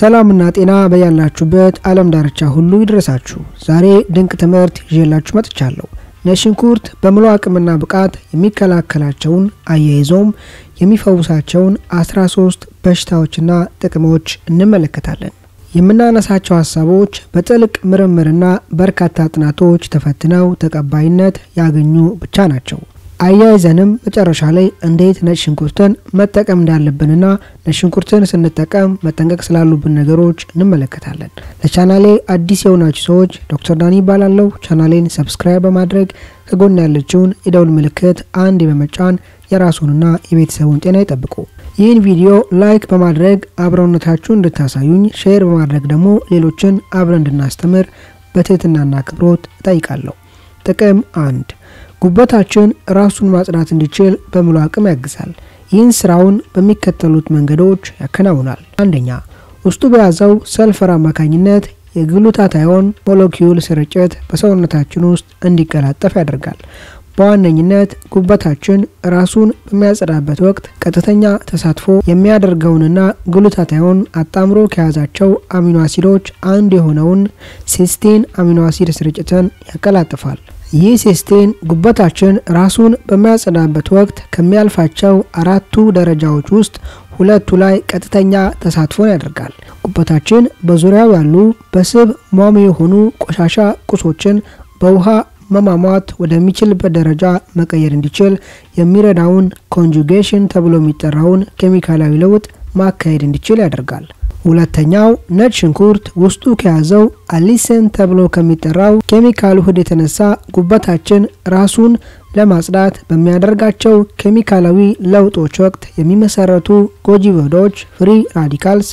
ሰላምና ጤና በያላችሁበት ዓለም ዳርቻ ሁሉ ይድረሳችሁ። ዛሬ ድንቅ ትምህርት ይዤላችሁ መጥቻለሁ። ነጭ ሽንኩርት በሙሉ አቅምና ብቃት የሚከላከላቸውን አያይዞም የሚፈውሳቸውን 13 በሽታዎችና ጥቅሞች እንመለከታለን። የምናነሳቸው ሀሳቦች በጥልቅ ምርምርና በርካታ ጥናቶች ተፈትነው ተቀባይነት ያገኙ ብቻ ናቸው። አያይዘንም መጨረሻ ላይ እንዴት ነጭ ሽንኩርትን መጠቀም እንዳለብንና ነጭ ሽንኩርትን ስንጠቀም መጠንቀቅ ስላሉብን ነገሮች እንመለከታለን። ለቻናሌ አዲስ የሆናችሁ ሰዎች ዶክተር ዳኒ ይባላለሁ። ቻናሌን ሰብስክራይብ በማድረግ ከጎን ያለችውን የደውል ምልክት አንድ በመጫን የራሱንና የቤተሰቡን ጤና ይጠብቁ። ይህን ቪዲዮ ላይክ በማድረግ አብረውነታችሁን እንድታሳዩኝ፣ ሼር በማድረግ ደግሞ ሌሎችን አብረን እንድናስተምር በትህትናና አክብሮት እጠይቃለሁ። ጥቅም አንድ ጉበታችን ራሱን ማጽዳት እንዲችል በሙሉ አቅም ያግዛል። ይህን ስራውን በሚከተሉት መንገዶች ያከናውናል። አንደኛ፣ ውስጡ በያዘው ሰልፈር አማካኝነት የግሉታታዮን ሞለኪውል ስርጭት በሰውነታችን ውስጥ እንዲቀላጠፍ ያደርጋል። በዋነኝነት ጉበታችን ራሱን በሚያጸዳበት ወቅት ቀጥተኛ ተሳትፎ የሚያደርገውንና ግሉታታዮን አጣምሮ ከያዛቸው አሚኖ አሲዶች አንዱ የሆነውን ሲስቴን አሚኖ አሲድ ስርጭትን ያቀላጥፋል። ይህ ሲስቴን ጉበታችን ራሱን በሚያጸዳበት ወቅት ከሚያልፋቸው አራቱ ደረጃዎች ውስጥ ሁለቱ ላይ ቀጥተኛ ተሳትፎን ያደርጋል። ጉበታችን በዙሪያው ያሉ በስብ ሟሚ የሆኑ ቆሻሻ ቁሶችን በውሃ መሟሟት ወደሚችልበት ደረጃ መቀየር እንዲችል የሚረዳውን ኮንጁጌሽን ተብሎ የሚጠራውን ኬሚካላዊ ለውጥ ማካሄድ እንዲችል ያደርጋል። ሁለተኛው ነጭ ሽንኩርት ውስጡ ከያዘው አሊሰን ተብሎ ከሚጠራው ኬሚካል ውህድ የተነሳ ጉበታችን ራሱን ለማጽዳት በሚያደርጋቸው ኬሚካላዊ ለውጦች ወቅት የሚመሰረቱ ጎጂ ውህዶች ፍሪ ራዲካልስ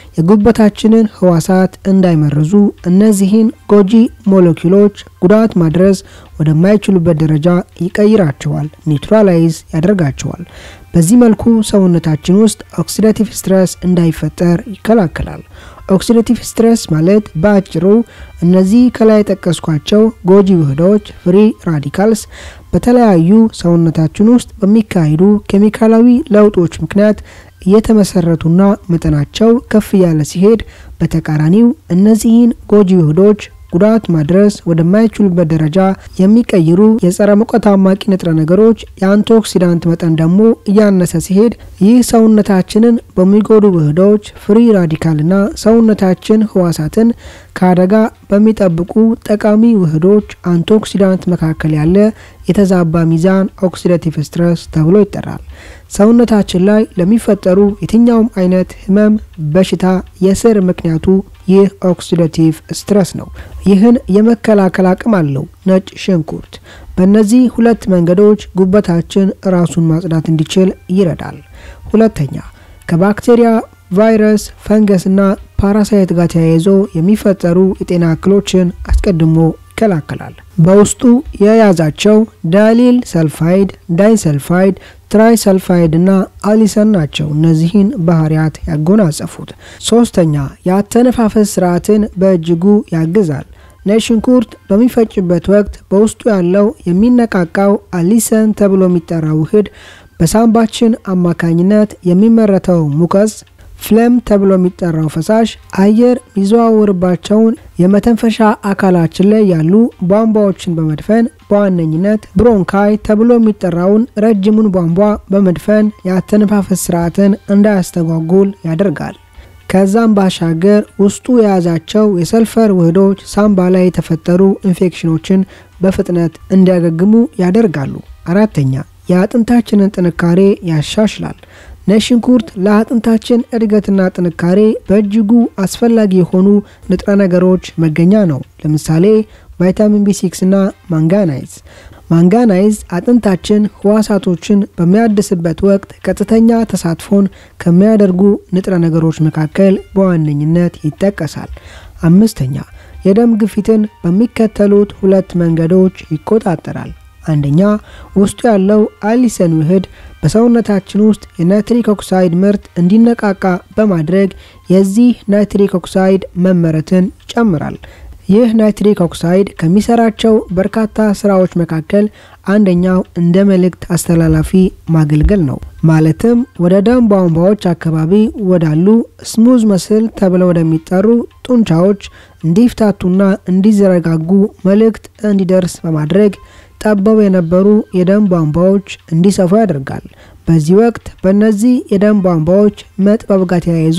የጉበታችንን ህዋሳት እንዳይመርዙ እነዚህን ጎጂ ሞለኪውሎች ጉዳት ማድረስ ወደማይችሉበት ደረጃ ይቀይራቸዋል፣ ኒውትራላይዝ ያደርጋቸዋል። በዚህ መልኩ ሰውነታችን ውስጥ ኦክሲዳቲቭ ስትረስ እንዳይፈጠር ይከላከላል። ኦክሲዳቲቭ ስትረስ ማለት በአጭሩ እነዚህ ከላይ የጠቀስኳቸው ጎጂ ውህዶች ፍሪ ራዲካልስ በተለያዩ ሰውነታችን ውስጥ በሚካሄዱ ኬሚካላዊ ለውጦች ምክንያት እየተመሰረቱና መጠናቸው ከፍ እያለ ሲሄድ፣ በተቃራኒው እነዚህን ጎጂ ውህዶች ጉዳት ማድረስ ወደማይችሉበት ደረጃ የሚቀይሩ የጸረ ሙቀት አማቂ ንጥረ ነገሮች የአንቲኦክሲዳንት መጠን ደግሞ እያነሰ ሲሄድ ይህ ሰውነታችንን በሚጎዱ ውህዶች ፍሪ ራዲካልና ሰውነታችን ህዋሳትን ከአደጋ በሚጠብቁ ጠቃሚ ውህዶች አንቲኦክሲዳንት መካከል ያለ የተዛባ ሚዛን ኦክሲዳቲቭ ስትረስ ተብሎ ይጠራል። ሰውነታችን ላይ ለሚፈጠሩ የትኛውም አይነት ህመም፣ በሽታ የስር ምክንያቱ ይህ ኦክሲዳቲቭ ስትረስ ነው። ይህን የመከላከል አቅም አለው ነጭ ሽንኩርት። በእነዚህ ሁለት መንገዶች ጉበታችን ራሱን ማጽዳት እንዲችል ይረዳል። ሁለተኛ ከባክቴሪያ፣ ቫይረስ፣ ፈንገስና ፓራሳይት ጋር ተያይዞ የሚፈጠሩ የጤና እክሎችን አስቀድሞ ይከላከላል። በውስጡ የያዛቸው ዳሊል ሰልፋይድ፣ ዳይሰልፋይድ፣ ትራይ ሰልፋይድ እና አሊሰን ናቸው እነዚህን ባህሪያት ያጎናጸፉት። ሶስተኛ የአተነፋፈስ ስርዓትን በእጅጉ ያግዛል። ነጭ ሽንኩርት በሚፈጭበት ወቅት በውስጡ ያለው የሚነቃቃው አሊሰን ተብሎ የሚጠራ ውህድ በሳምባችን አማካኝነት የሚመረተው ሙቀስ ፍለም ተብሎ የሚጠራው ፈሳሽ አየር የሚዘዋወርባቸውን የመተንፈሻ አካላችን ላይ ያሉ ቧንቧዎችን በመድፈን በዋነኝነት ብሮንካይ ተብሎ የሚጠራውን ረጅሙን ቧንቧ በመድፈን የአተነፋፈስ ስርዓትን እንዳያስተጓጉል ያደርጋል። ከዛም ባሻገር ውስጡ የያዛቸው የሰልፈር ውህዶች ሳምባ ላይ የተፈጠሩ ኢንፌክሽኖችን በፍጥነት እንዲያገግሙ ያደርጋሉ። አራተኛ የአጥንታችንን ጥንካሬ ያሻሽላል። ነጭ ሽንኩርት ለአጥንታችን እድገትና ጥንካሬ በእጅጉ አስፈላጊ የሆኑ ንጥረ ነገሮች መገኛ ነው። ለምሳሌ ቫይታሚን ቢ6 እና ማንጋናይዝ። ማንጋናይዝ አጥንታችን ህዋሳቶችን በሚያድስበት ወቅት ቀጥተኛ ተሳትፎን ከሚያደርጉ ንጥረ ነገሮች መካከል በዋነኝነት ይጠቀሳል። አምስተኛ የደም ግፊትን በሚከተሉት ሁለት መንገዶች ይቆጣጠራል። አንደኛ ውስጡ ያለው አሊሰን ውህድ በሰውነታችን ውስጥ የናይትሪክ ኦክሳይድ ምርት እንዲነቃቃ በማድረግ የዚህ ናይትሪክ ኦክሳይድ መመረትን ይጨምራል። ይህ ናይትሪክ ኦክሳይድ ከሚሰራቸው በርካታ ስራዎች መካከል አንደኛው እንደ መልእክት አስተላላፊ ማገልገል ነው። ማለትም ወደ ደም ቧንቧዎች አካባቢ ወዳሉ ስሙዝ መስል ተብለው ወደሚጠሩ ጡንቻዎች እንዲፍታቱና እንዲዘረጋጉ መልእክት እንዲደርስ በማድረግ ጠበው የነበሩ የደም ቧንቧዎች እንዲሰፉ ያደርጋል። በዚህ ወቅት በእነዚህ የደም ቧንቧዎች መጥበብ ጋር ተያይዞ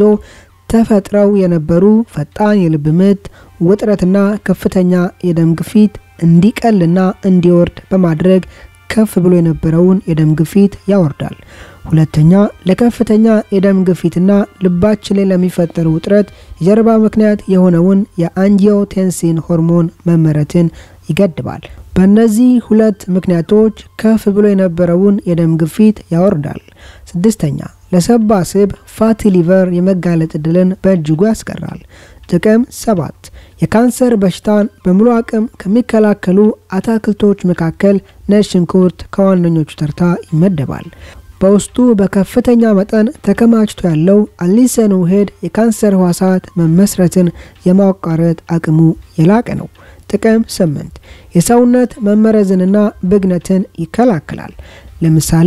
ተፈጥረው የነበሩ ፈጣን የልብ ምት፣ ውጥረትና ከፍተኛ የደም ግፊት እንዲቀልና እንዲወርድ በማድረግ ከፍ ብሎ የነበረውን የደም ግፊት ያወርዳል። ሁለተኛ ለከፍተኛ የደም ግፊትና ልባችን ላይ ለሚፈጠር ውጥረት የጀርባ ምክንያት የሆነውን የአንጂዮቴንሲን ሆርሞን መመረትን ይገድባል። በእነዚህ ሁለት ምክንያቶች ከፍ ብሎ የነበረውን የደም ግፊት ያወርዳል። ስድስተኛ ለሰባ ስብ ፋቲ ሊቨር የመጋለጥ እድልን በእጅጉ ያስቀራል። ጥቅም ሰባት የካንሰር በሽታን በሙሉ አቅም ከሚከላከሉ አታክልቶች መካከል ነጭ ሽንኩርት ከዋነኞቹ ተርታ ይመደባል። በውስጡ በከፍተኛ መጠን ተከማችቶ ያለው አሊሰን ውህድ የካንሰር ህዋሳት መመስረትን የማቋረጥ አቅሙ የላቀ ነው። ጥቅም ስምንት የሰውነት መመረዝንና ብግነትን ይከላከላል። ለምሳሌ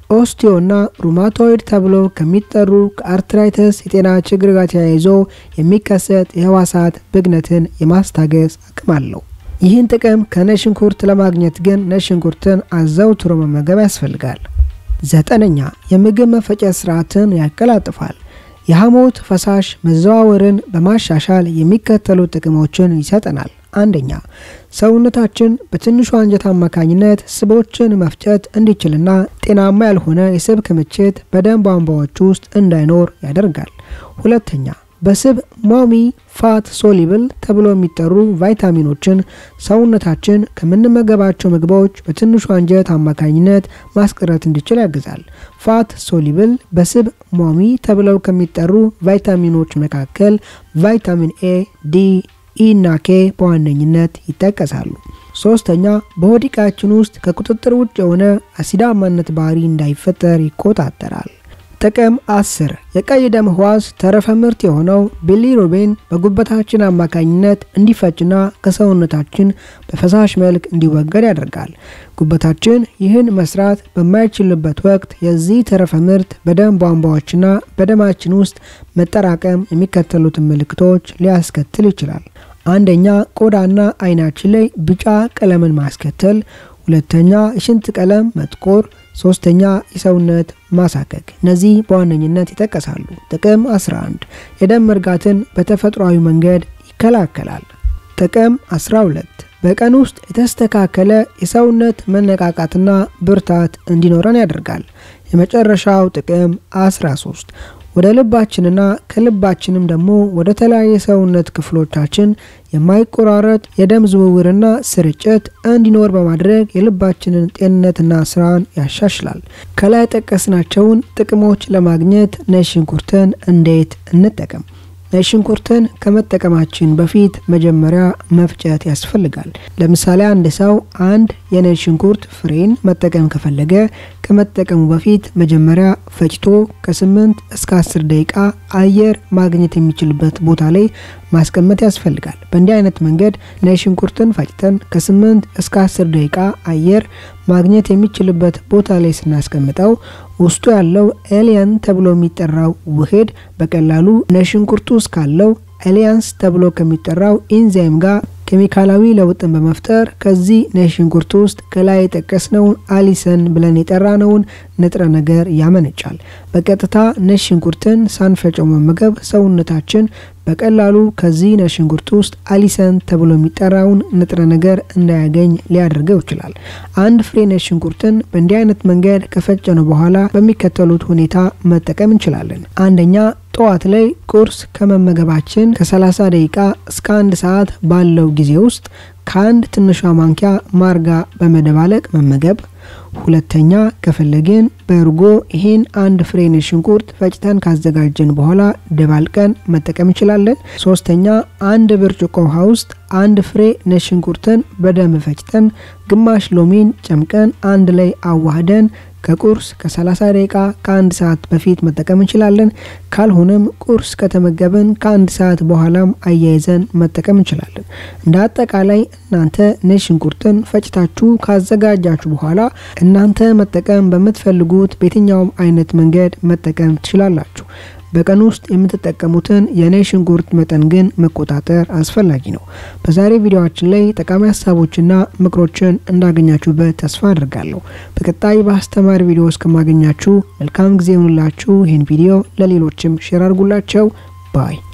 ኦስቲዮና ሩማቶይድ ተብሎ ከሚጠሩ ከአርትራይተስ የጤና ችግር ጋር ተያይዞ የሚከሰት የህዋሳት ብግነትን የማስታገስ አቅም አለው። ይህን ጥቅም ከነጭ ሽንኩርት ለማግኘት ግን ነጭ ሽንኩርትን አዘውትሮ መመገብ ያስፈልጋል። ዘጠነኛ የምግብ መፈጨት ስርዓትን ያቀላጥፋል። የሐሞት ፈሳሽ መዘዋወርን በማሻሻል የሚከተሉ ጥቅሞችን ይሰጠናል። አንደኛ ሰውነታችን በትንሹ አንጀት አማካኝነት ስቦችን መፍጨት እንዲችልና ጤናማ ያልሆነ የስብ ክምችት በደም ቧንቧዎች ውስጥ እንዳይኖር ያደርጋል። ሁለተኛ በስብ ሞሚ ፋት ሶሊብል ተብሎ የሚጠሩ ቫይታሚኖችን ሰውነታችን ከምንመገባቸው ምግቦች በትንሹ አንጀት አማካኝነት ማስቀረት እንዲችል ያግዛል። ፋት ሶሊብል በስብ ሞሚ ተብለው ከሚጠሩ ቫይታሚኖች መካከል ቫይታሚን ኤ፣ ዲ ኢ እና ኬ በዋነኝነት ይጠቀሳሉ። ሶስተኛ በሆድ ዕቃችን ውስጥ ከቁጥጥር ውጭ የሆነ አሲዳማነት ባህሪ እንዳይፈጠር ይቆጣጠራል። ጥቅም 10 የቀይ ደም ህዋስ ተረፈ ምርት የሆነው ቢሊሩቢን በጉበታችን አማካኝነት እንዲፈጭና ከሰውነታችን በፈሳሽ መልክ እንዲወገድ ያደርጋል። ጉበታችን ይህን መስራት በማይችልበት ወቅት የዚህ ተረፈ ምርት በደም ቧንቧዎችና በደማችን ውስጥ መጠራቀም የሚከተሉትን ምልክቶች ሊያስከትል ይችላል። አንደኛ ቆዳና አይናችን ላይ ቢጫ ቀለምን ማስከተል፣ ሁለተኛ የሽንት ቀለም መጥቆር፣ ሶስተኛ የሰውነት ማሳከክ። እነዚህ በዋነኝነት ይጠቀሳሉ። ጥቅም 11 የደም መርጋትን በተፈጥሯዊ መንገድ ይከላከላል። ጥቅም 12 በቀን ውስጥ የተስተካከለ የሰውነት መነቃቃትና ብርታት እንዲኖረን ያደርጋል። የመጨረሻው ጥቅም 13 ወደ ልባችንና ከልባችንም ደግሞ ወደ ተለያየ ሰውነት ክፍሎቻችን የማይቆራረጥ የደም ዝውውርና ስርጭት እንዲኖር በማድረግ የልባችንን ጤንነትና ስራን ያሻሽላል። ከላይ ጠቀስናቸውን ጥቅሞች ለማግኘት ነጭ ሽንኩርትን እንዴት እንጠቀም? ነጭ ሽንኩርትን ከመጠቀማችን በፊት መጀመሪያ መፍጨት ያስፈልጋል። ለምሳሌ አንድ ሰው አንድ የነጭ ሽንኩርት ፍሬን መጠቀም ከፈለገ ከመጠቀሙ በፊት መጀመሪያ ፈጭቶ ከ8 እስከ 10 ደቂቃ አየር ማግኘት የሚችልበት ቦታ ላይ ማስቀመጥ ያስፈልጋል። በእንዲህ አይነት መንገድ ነጭ ሽንኩርትን ፈጭተን ከ8 እስከ 10 ደቂቃ አየር ማግኘት የሚችልበት ቦታ ላይ ስናስቀምጠው ውስጡ ያለው ኤሊያን ተብሎ የሚጠራው ውህድ በቀላሉ ነጭ ሽንኩርቱ ውስጥ ካለው ኤሊያንስ ተብሎ ከሚጠራው ኢንዛይም ጋር ኬሚካላዊ ለውጥን በመፍጠር ከዚህ ነጭ ሽንኩርት ውስጥ ከላይ የጠቀስነውን አሊሰን ብለን የጠራነውን ንጥረ ነገር ያመነጫል። በቀጥታ ነጭ ሽንኩርትን ሳንፈጨው መመገብ ሰውነታችን በቀላሉ ከዚህ ነጭ ሽንኩርት ውስጥ አሊሰን ተብሎ የሚጠራውን ንጥረ ነገር እንዳያገኝ ሊያደርገው ይችላል። አንድ ፍሬ ነጭ ሽንኩርትን በእንዲህ አይነት መንገድ ከፈጨነው በኋላ በሚከተሉት ሁኔታ መጠቀም እንችላለን። አንደኛ ጠዋት ላይ ቁርስ ከመመገባችን ከ30 ደቂቃ እስከ አንድ ሰዓት ባለው ጊዜ ውስጥ ከአንድ ትንሿ ማንኪያ ማርጋ በመደባለቅ መመገብ። ሁለተኛ ከፈለግን በእርጎ ይሄን አንድ ፍሬ ነጭ ሽንኩርት ፈጭተን ካዘጋጀን በኋላ ደባልቀን መጠቀም እንችላለን። ሶስተኛ አንድ ብርጭቆ ውሃ ውስጥ አንድ ፍሬ ነጭ ሽንኩርትን በደንብ ፈጭተን ግማሽ ሎሚን ጨምቀን አንድ ላይ አዋህደን ከቁርስ ከ30 ደቂቃ ከአንድ ሰዓት በፊት መጠቀም እንችላለን። ካልሆነም ቁርስ ከተመገብን ከአንድ ሰዓት በኋላም አያይዘን መጠቀም እንችላለን። እንደ አጠቃላይ እናንተ ነጭ ሽንኩርትን ፈጭታችሁ ካዘጋጃችሁ በኋላ እናንተ መጠቀም በምትፈልጉት በየትኛውም አይነት መንገድ መጠቀም ትችላላችሁ። በቀን ውስጥ የምትጠቀሙትን የነጭ ሽንኩርት መጠን ግን መቆጣጠር አስፈላጊ ነው። በዛሬ ቪዲዮአችን ላይ ጠቃሚ ሀሳቦችና ምክሮችን እንዳገኛችሁበት ተስፋ አድርጋለሁ። በቀጣይ በአስተማሪ ቪዲዮ እስከማገኛችሁ መልካም ጊዜ ይሁንላችሁ። ይህን ቪዲዮ ለሌሎችም ሼር አድርጉላቸው ባይ